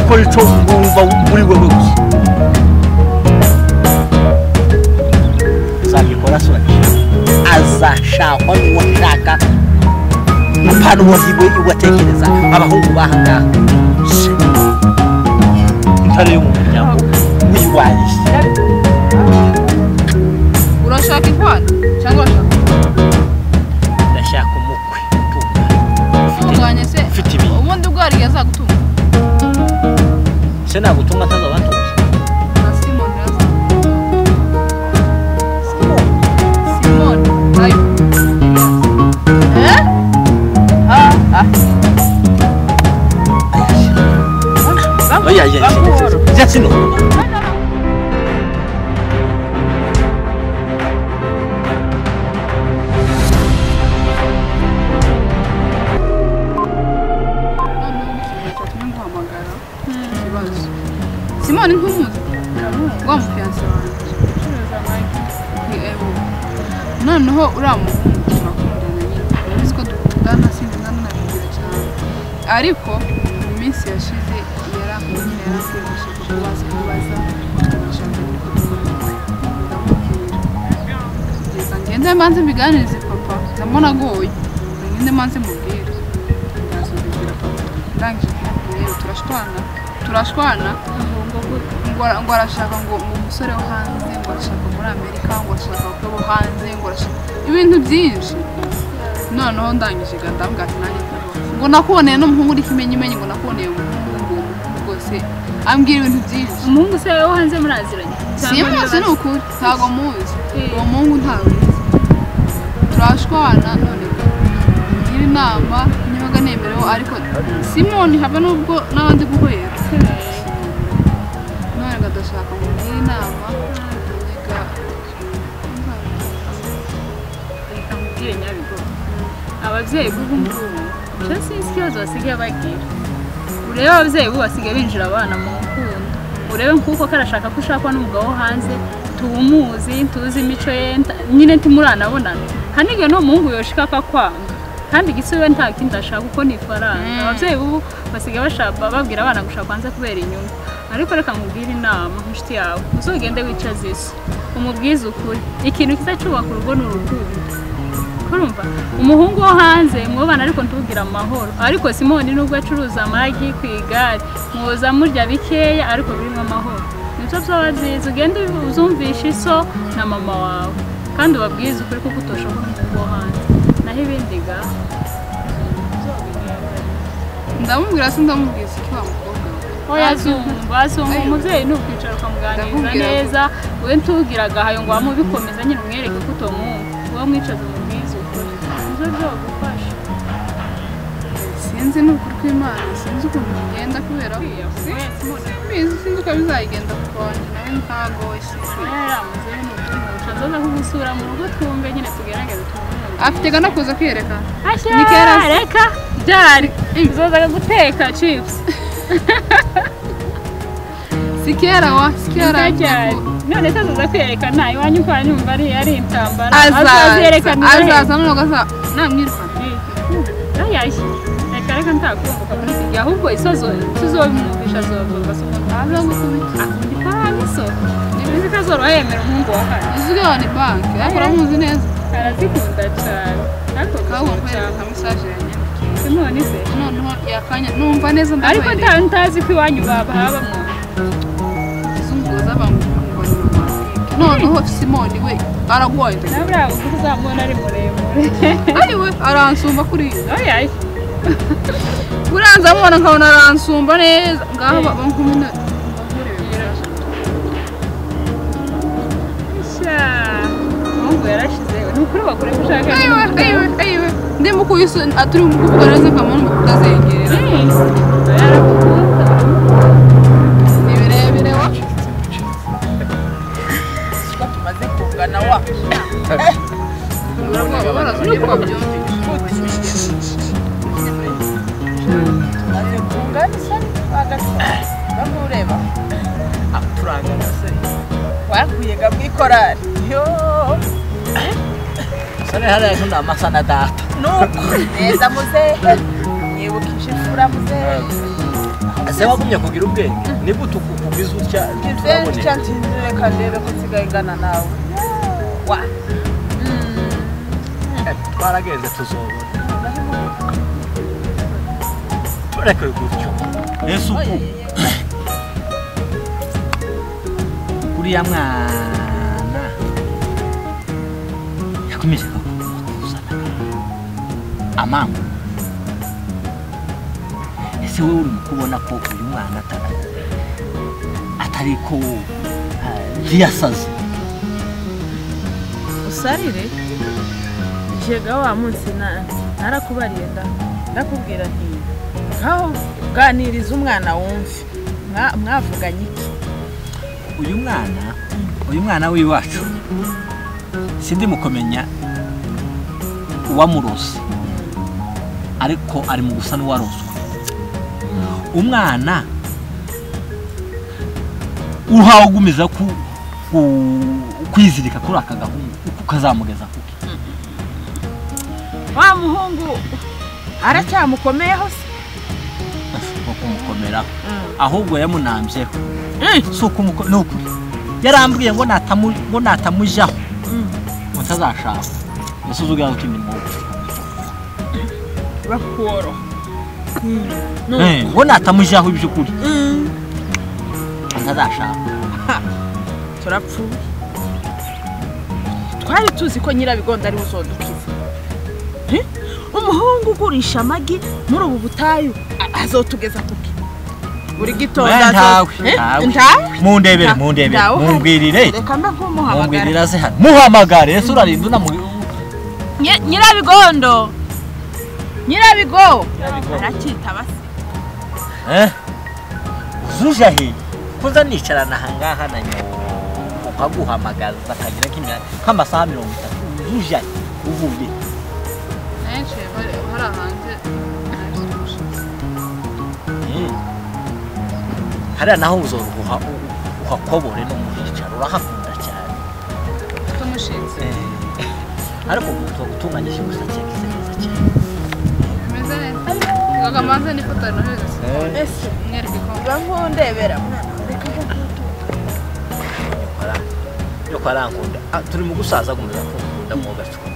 총공과 물고 먹기 uzabikora soje azashakwa n'uwashaka mupana uwaziwe iwatekereza abahungu bahangaha intare yo mu muryango wiwanjye urashaka inkwano cyangwa urashaka ndashaka umukwe utunga gutunganya se Mfite ibi. ubundi ubwo hari igihe azagutunga se nagutunga ntazo abantuza na simoni yazagutunga simoni ayo Eh? Ah, ah. oya oya Amahoro. jya kino simoni ntumuzi wa mufiyanse wanjye Yego. noneho uriya muhungu turakundana nyine uzi ko dukundana sindana na bibiri cyane ariko mu minsi yashize yarankunye yarakwigishije kubaza kubaza ndashaka no kumubona ndamubwira ngende manze mbiganirize papa ndabona agoye ngende manze mubwire ndazubibwira papa ndangije kumubwira turashwana turashwana ngo ara- ngo arashaka ngo ngo umusore wo hanze ngo arashaka muri amerika ngo arashaka abakwe bo hanze ngo arashaka ibintu byinshi noneho ndangije gandambwa ati nanjye ndamuzi." ngo nakuboneye n'umuhungu uri kimenyimenyi ngo nakuboneye umuhungu ngo uwo muhungu rwose ambwira ibintu byinshi umuhungu se wo hanze muraziranye simuzi ni ukuri ntabwo muzi uwo muhungu ntawe uzi turashwana none ngira inama nibaga nemerewe ariko simoni haba n'ubwo n'abandi guhera none ngadashaka ngo ngire inama niga reka mubwire nyabigo ababyeyi b'ubu ngubu cyo sinzi ikibazo basigaye bagira urebe ababyeyi b'ubu basigaye binjira abana mu rukundo urebe nk'uko karashaka ko ushakwa n'umugabo wo hanze tuwumuzi tuzi imico ye nta- nyine ntimuranabonana hanige n'uwo muhungu yoshika akakwanga kandi igisi we nta kindi ashaka uko ni ifaranga Mm. ababyeyi b'ubu basigaye bashaka babwira abana gushaka hanze kubera inyungu ariko reka mubwire inama nk'inshuti yawe uzogende wicaze isi umubwize ukuri ikintu kiza cyubaka urugo ni urukundo kurumva umuhungu wo hanze mwubana ariko ntubwire amahoro ariko simoni nubwo acuruza amagi ku igare muza murya bikeya ariko birimo amahoro nibyo byaba byiza ugende uzumvisha iso na mama wawe kandi ubabwize ukuri kuko utoshobora umuhungu wo hanze naho ibindi ga ndamubwira se ndamubwiza icyo wa mukobwa we. oya azumva azumva umubyeyi ni ukwicara ukamuganiriza Ndamubwira. neza we ntubwire agahayo ngo wamubikomeza nyine umwereke ko utomwumva wowe mwicaze umubwize ukuri nibyo byagufasha sinzi n'ukuri kw'imana sinzi ukuntu bigenda kubera ko simbizi sinzi uko bizagenda kuko wanjye nawe ntagoye sinzi nzoza kugusura mu rugo twumve nyine tugerageze tubone afite gana kuza kwiyerekana ashyira reka byari nzoza guteka chips si kera wa si kera cyane none se azaza kwerekana iwanyu ko wanyumva ari ari intambara azaza azerekana azaza nubwo aza namwirukana yayashyi reka reka ntakumbuka muri iki gihe ahubwo isozo tuzobimwumvisha azobumva se umuntu azagukubita akundi paramo isoko izi ko azoroha yemera umuhungu wa hano uzi ko ni banki ariko uramuzi neza arazikunda cyane ariko ukabona kwerekana cyane mesaje yanyandikiye none se noneho yakanya numva neza ariko ndakwereka nta ntazi ko iwanyu bahabamo izunguza bamukungurira amabike noneho simoni we aragoye nawe uriya mukuru uzamubona ari muremure ariwe aransumba kuriya oya buriya nzamubona nkabona aransumba neza ngaho bamukumina sha umuhungu yarashize ni ukuri bakore ko ushaka ayiwe ayiwe ayiwe ndimo kuyisa aturi mu kuvuga neza kamana kukazengerera ni birebire wa ko tumaze kungana wa urabona barazumye ko babyumvise maze kungana isa agatwara ntabwo ureba turangana se wakwiyenga mu ikorari yo sare hariya ejo ni amasa na data nuko neza muzehe mwibukije imfura muzehe ese wagumye kugira ubwenge nigute ukugwiza utya icyo nsinzi reka ndebe ko nsigaye ngana nawe wa twaragenze tuzobona tureke gutyo ese uku uriya mwana yakomeje kuzana amanga ese wowe uri kubona ko uyu mwana atari atari ko ah, yiyasaze usarire jega wa munsi nanjye narakubariye nda ndakubwira nti nkaho uganiriza umwana wumve Mwa- mwavuganye iki uyu mwana uyu mwana w'iwacu sindi mu kumenya uwamurose ariko ari mu gusa n'uwaroswe umwana uhawe ugumiza ku- ku- kwizirika kuri aka gahungu uko kazamugeza kuki wa muhungu aracyamukomeyeho se uko kumukomeraho ahubwo yamunambyeho si ukumuko ni ukuri yarambwiye ngo natamu ngo natamujaho ngo ntazashaka ese uzugira ngo imirimo bakoro Eh, ngo natamujaho iby'ukuri ngo ntazashaka turapfuye twari tuzi ko nyirabigondo ariwe uzodukiza Eh? umuhungu ugurisha amagi muri ubu butayu a- azotugeza kuki buri gitondo Eh, ntawe azo- Eh? ntawe ntawe mundebere Nta- mundebere ntawe uhari. mumbwirire reka mbe nk'umuhamagara mumbwirire aze hano muhamagare ese urarinda unamu Nyi- nyirabigondo nyirabigo aracyitaba se eh uzuja he kuza nicarana aha ngaha na nyoko ukaguhamagaza akagira nk'imyaka nk'amasaha mirongo itatu uzuja he uvuye he? nayicaye bari hariya hanze nahise mushaka. Mm. hariya naho uzoroha uhakobore no mu hicaro urahakunda cyane tumushinze ariko umuntu utunganyije gusa cyane neza cyane bimeze neza ngaga manze n'ifoto noheze ese mwereke ko uba nk'undebera mwana reka yo kwa rankunda Ah, turi mu gusaza gukomeza kumukunda mu gacupa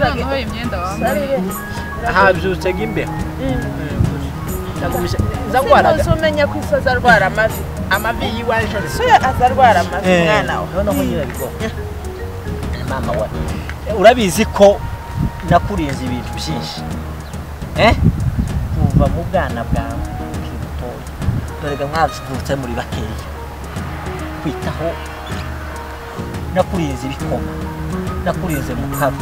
noneho imyenda wambaye usarire habyutse nk'imbeho sinzi umenya ko isi azarwara amavi amavi y'iwaje so azarwara amavi mwana we noneho nyirabigoma mama wa urabizi ko nakurinze ibintu byinshi eh kuva mu bwana bwawe ukiri mutoya dorega mwazutse muri bakeya kwitaho nakurinze ibikoma nakurinze mukaba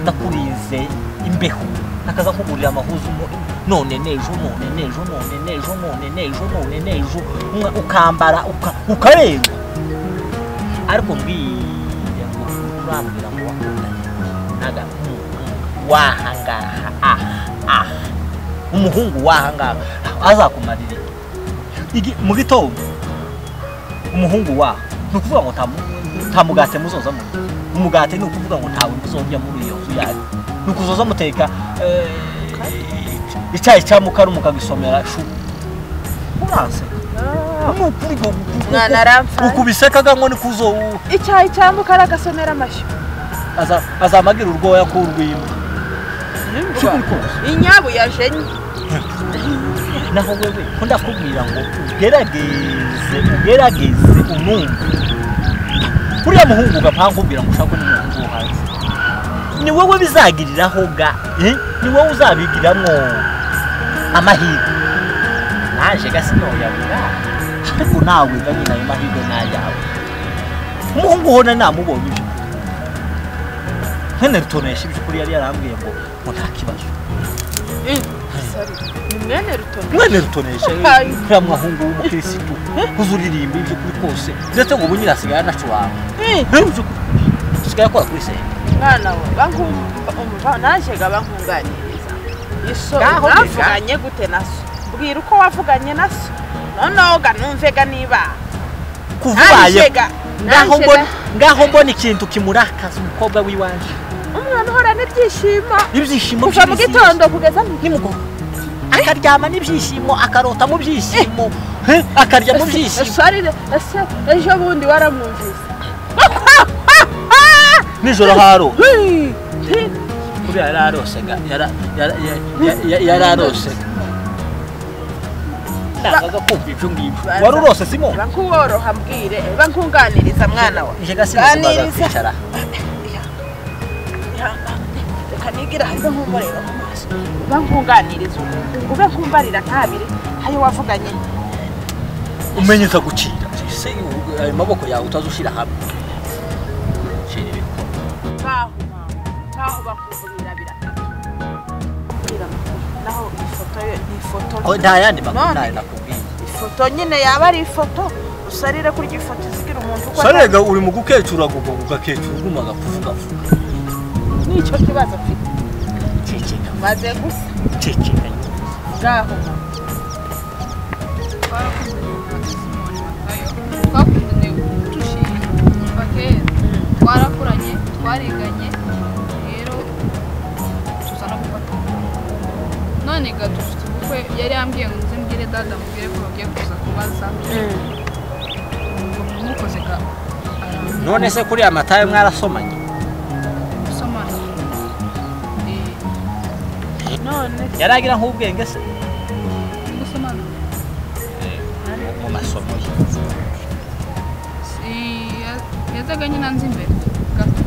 nakurinze imbeho nakaza kugurira amahuzu mo- none nejo none nejo none nejo none nejo none nejo Umwe ukambara uka- ukarengwa ariko mbwira ngo urambwira ngo wakundanye n'agahungu wahangaha aha aha umuhungu wahangaha azakumarira iki mu gitondo umuhungu waho ni ukuvuga ngo nta mu- nta mugati muzoza mu umugati ni ukuvuga ngo ntawe muzondya muri iyo nzu yanyu ni ukuzoza muteka eh, icyayi cya mukaru mukagisomera shu uraseka ni ukuri ngo mwana aramfashe uku bisekaga ngo ni kuzo icyayi cyambuka aragasomera amashyi aza- azamagira urwoya k'urw'imbwa inyabu yajenye naho wewe ko ndakubwira ngo ugerageze ugerageze umwumva uriya muhungu ugapanga ukubwira ngo ushaka undi muntu wo hanze ni wowe bizagiriraho ga eh? ni wowe uzabigiramwo amahirwe naje gasi noyabura ariko nawe ga nyina ayo mahirwe n'ayawe umuhungu uhona namubonye ibyo nkene rutonesha iby'ukuri yari yarambwiye ngo ngo nta kibazo ni mwene rutondo mwene rutonesha Hayi. kura muhungu w'umukirisitu uzuririmba ibyo kuri kose ndetse ngo ubunyira asigaye anacuranga asigaye akora kuri senta mwana we bankumva najyaga bankunganiriza iso Ngaho biga. mwavuganye gute na so mbwira uko wavuganye na so noneho ga numvega niba kuvubaye Najega, ngaho najega. mbona ngaho mbona ikintu kimurakaza umukobwa w'iwacu umwana uhorana ibyishimo ibyishimo kuva mu by'ibizira. gitondo kugeza mu nimugoroba akaryama n'ibyishimo akarota mu byishimo eh, akarya mu byishimo Sorry, ese ejo bundi waramwumvise nijoro haro kuriya yari arosega yara- yara- ya- ya- ya- yari arosega ndangaga kumva ibyo ngibyo wari urose simo bakuboroha mbwire bakunganiriza mwana wawe ije gasinzira Ganiriza. kwicara reka nigira hariho nkumureba mu maso bankunganiriza ube nkumbarira ntabire hayo wavuganye umenye utagucira ese ubu- ayo maboko yawe utazushyira hamwe Shira ibintu. nkaho nkaho bakuvumirabira naho ifoto yo ni ifoto Oh, nta yandi makuru None. ntayo nakubwiye ifoto nyine yaba ari ifoto usarire kurya ifoto izigira umuntu uko sarega uri mu gukecura gugo ugakecura uruma gakuvuga vuga nicyo kibazo mfite ceceka maze gusa ceceka ngaho twakundaniye udushimye kuva kera twarakuranye twariganye rero tuza no gufatanya none ga dufite ubukwe yari yambwiye ngo nze mbwire dada mubwire ko bagiye kuza kubaza mukoze ga none se kuri amatayo mwarasomanye gusomana Eh, none yaragira nk'ubwenge se gusomana mu masomo ye Eh, ya- yazaga nyine anzi imbere gato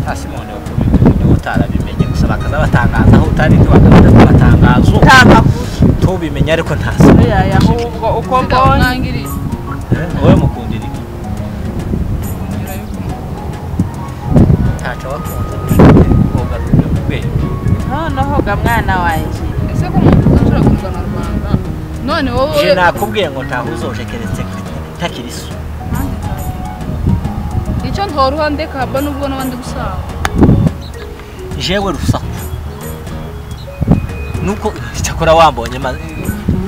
nta simone wakubita utarabimenye gusa bakaza batangaza aho utari ntibakaza amatangazo nta makuru tubimenye ariko nta simone oya ahubwo uko Nsiga mbonye mwangiriye wowe mukundira iki kugira yuko ntacyo wakunze ushobora koga mu rwego noneho ga mwana wanjye ese ko umuntu uzashobora kugana na rwanda none wowe je nakubwiye ngo ntaho uzoje keretse ntakiri so icyo ntoruha ndekaba nubwo n'abandi gusaba jewe rusaku nuko icyakora wambonye ma-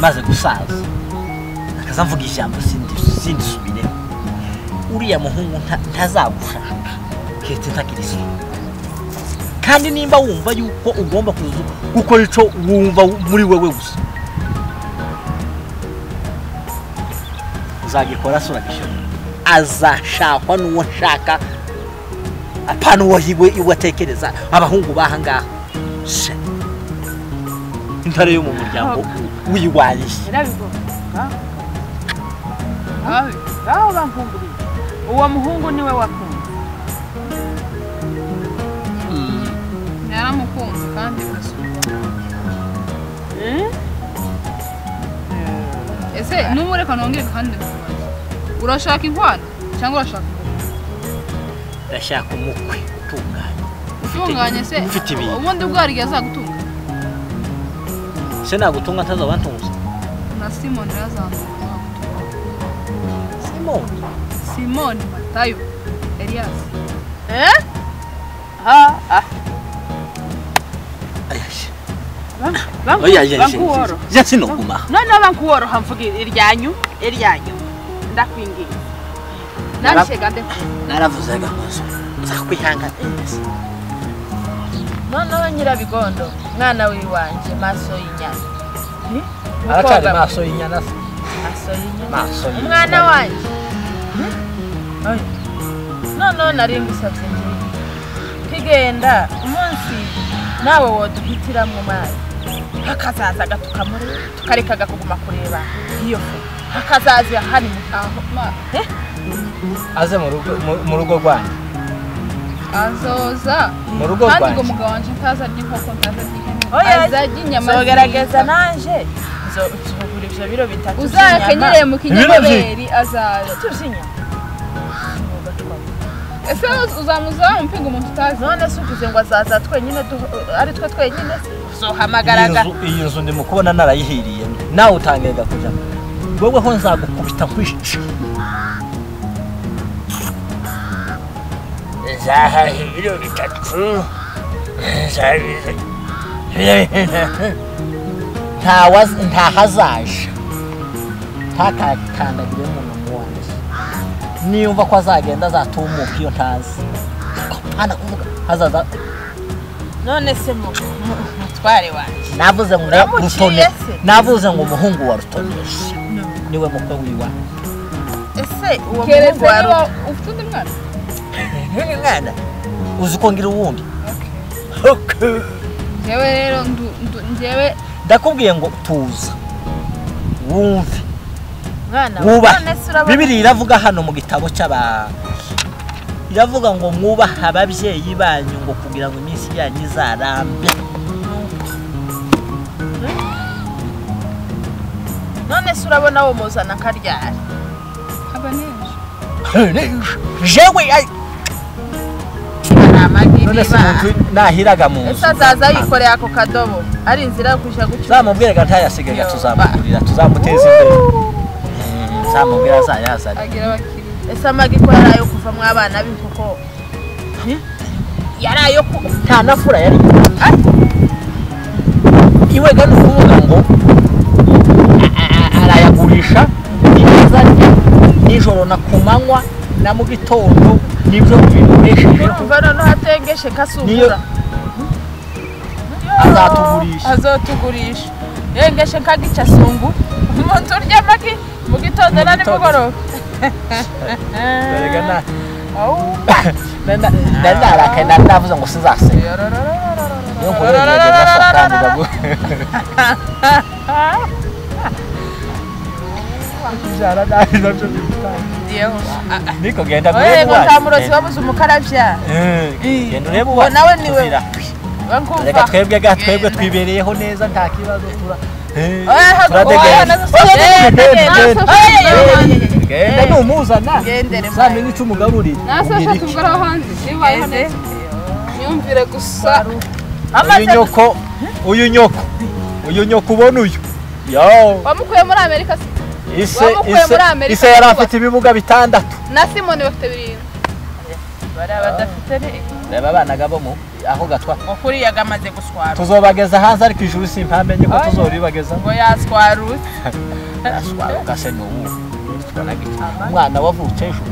maze gusaza akaza mvuga ijambo sindi- sindisubire uriya muhungu nta- ntazagushaka keretse ntakiri so kandi nimba wumva yuko ugomba kuzu gukora ico wumva wu- muri wewe gusa uzagikora se urabishobora azashakwa n'uwo nshaka apana uwo iwe iwe atekereza abahungu baha ngaha Se, intare yo mu muryango wiwanjye irabigora abe ngaho bankunguriye uwo muhungu niwe wakunze yaramukunze kandi birasubira ese n'ubu reka nongere kandi nkubaze urashaka inkwano cyangwa urashaka umugabo? ndashaka umukwe utunganye utunganye se Mfite ibintu. ubundi bwo hari igihe azagutunga se nagutunga atazaba ntunze na simoni yarazamutse simoni simoni matayo eliyasi ha ah ayashe banku- oya yashe bankuworo ya sinoguma noneho bankuworoha mvuga iryanyu iryanyu ndakwingiye narishega ndetse naravuze agakozo nzakwihanganira noneho nyirabigondo mwana w'iwanjye maso y'inyana aracari maso y'inyana se maso y'inyana maso y'inyana. umwana wanjye noneho nari ngusabye ngiye kigenda umunsi nawe woduhitiramo umwanya hakazaza agatukamo tukareka agakuguma kureba iyo fu hakazaza hari mutaho aze mu rugo mu- mu rugo rwanjye azoza mu rugo kandi ubwo rwanjye mugabo wanjye ntazarya inkoko ntazarya ihene Oya, azarya inyama zogerageza z'inka. nanje zogura ibyo biro bitatu uzakenyereye mu kinyamabere by'inyama. azaza tuzinyama ese uzamuzaho umupinga umuntu utazi none se uvuze ngo azaza twenyine du- ari twe twenyine zohamagaraga Iyi nzu- iyi nzu ndimo kubona narayihiriye nawe utangiye gakuja wewe ho nzagukubita nkwice zahaha ibiro bitatu zabize ntahazaje ntakakandagire mu nomu wanjye niyumva ko azagenda azatumuka iyo ntazi Ariko nta na kuvuga hazaza none se mu- mu- mutware wanjye navuze ngo Uramuciye rutone se? navuze ngo umuhungu wa rutonesha niwe mukwe wiwa ese uwo muhungu keretse wa niba Ruto- ufite undi mwana ntuyu mwana uzi ko ngira uwundi Okay. njyewe rero ndu- ndu- njyewe ndakubwiye ngo tuza wumve mwana wa mwubahe none se urabona bibiri iravuga hano mu gitabo cy'abantu iravuga ngo mwubahe ababyeyi banyu ngo kugira ngo iminsi yanyu izarambe none se urabona wo muzana akaryari haba neza jewe ay- hari amagi none se niba umuntu nahiraga mu ese nzu azaza yikoreye ako kadobo ari inzira yo kujya gucuruza zamubwiraga ntayasigaga tuzamugurira tuzamuteza imbere Mm, zamubwira azayazane agira abakiriya ese amagi ko yari ayo kuvamo abana be kuko yari ayo ku nta nafura yari iwega ni ukuvuga ngo a- a- arayagurisha neza nijoro na ku manywa na mu gitondo nibyo bimureshejeho urumva noneho atengeshe niyo kasugura azatugurisha azotugurisha yengeshe kagica sungu umuntu urya amagi mu gitondo na nimugoroba Erega na- Au. na- na- nari narakaye nari navuze ngo sinzaseka niyo nkuru yagiye gasakandira kubyara nabi nabyo bimutangira Yewe. niko genda Oye, urebe ngo iwanyu. ntamurozi wabuze umukarabya Eh, genda urebe Ngo uwanyu nawe niwe. tuzira. reka twebwe ga twebwe twibereyeho neza nta kibazo tura Eh, turadegenda Genda, genda numuzana Gendere, uzamenye icyo umugaburira nase Umubwire ashaka iki. ubwo ari aho hanze bibayeho neza myumvire gusa uyu nyoko uyu nyoko uyu nyoko ubona uyu yo wamukuye muri amerika si- ise Wamukuye ise muri Amerika ise yari vuba. afite ibibuga bitandatu na simoni bafite birindwi reba abanaga bo mu aho gatwa ukuriye agamaze guswara tuzobageza hanze ariko ijuru simpamenye ko Oya. tuzoribageza ngo yaswaruse naswaruka se ni ubu tubona gito umwana wavutse ejo